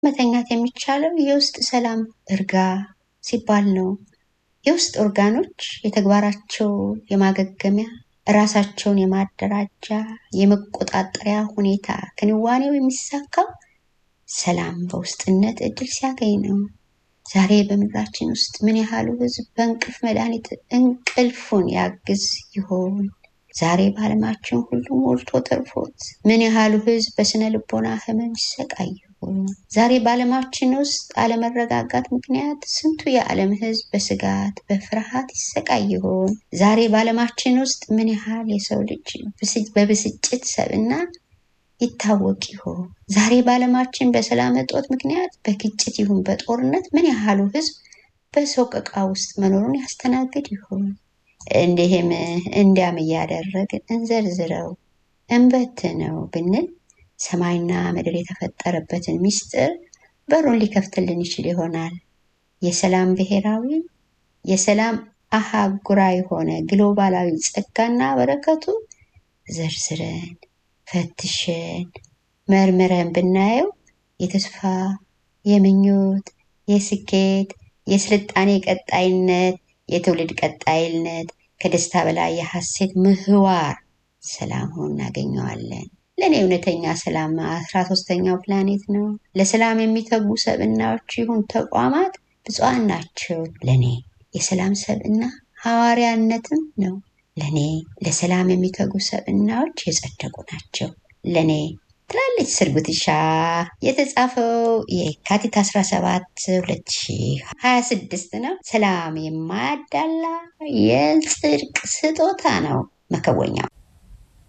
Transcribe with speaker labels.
Speaker 1: መተኛት የሚቻለው የውስጥ ሰላም እርጋ ሲባል ነው። የውስጥ ኦርጋኖች የተግባራቸው የማገገሚያ ራሳቸውን የማደራጃ የመቆጣጠሪያ ሁኔታ ክንዋኔው የሚሳካው ሰላም በውስጥነት እድል ሲያገኝ ነው። ዛሬ በምድራችን ውስጥ ምን ያህሉ ህዝብ በእንቅልፍ መድኃኒት እንቅልፉን ያግዝ ይሆን? ዛሬ በዓለማችን ሁሉ ሞልቶ ተርፎት ምን ያህሉ ህዝብ በስነ ልቦና ህመም ይሰቃይ ይሆን? ዛሬ በዓለማችን ውስጥ አለመረጋጋት ምክንያት ስንቱ የዓለም ህዝብ በስጋት በፍርሃት ይሰቃይ ይሆን? ዛሬ በዓለማችን ውስጥ ምን ያህል የሰው ልጅ በብስጭት ሰብና ይታወቅ ይሆን? ዛሬ በዓለማችን በሰላም እጦት ምክንያት በግጭት ይሁን በጦርነት ምን ያህሉ ህዝብ በሰቆቃ ውስጥ መኖሩን ያስተናግድ ይሆን? እንዲህም እንዲያም እያደረግን እንዘርዝረው እንበትነው ብንል ሰማይና ምድር የተፈጠረበትን ምስጢር በሩን ሊከፍትልን ይችል ይሆናል። የሰላም ብሔራዊ የሰላም አህጉራዊ ሆነ ግሎባላዊ ጸጋና በረከቱ ዘርዝረን ፈትሸን መርምረን ብናየው የተስፋ የምኞት የስኬት የስልጣኔ ቀጣይነት የትውልድ ቀጣይነት ከደስታ በላይ የሐሴት ምህዋር ሰላም ሆኖ እናገኘዋለን። ለእኔ እውነተኛ ሰላም አስራ ሶስተኛው ፕላኔት ነው። ለሰላም የሚተጉ ሰብእናዎች ይሁን ተቋማት ብፁዓን ናቸው። ለእኔ የሰላም ሰብእና ሐዋርያነትም ነው። ለእኔ ለሰላም የሚተጉ ሰብእናዎች የጸደቁ ናቸው። ለእኔ ትላለች ስርጉትሻ የተጻፈው የካቲት 17 2026 ነው። ሰላም የማያዳላ የጽድቅ ስጦታ ነው መከወኛው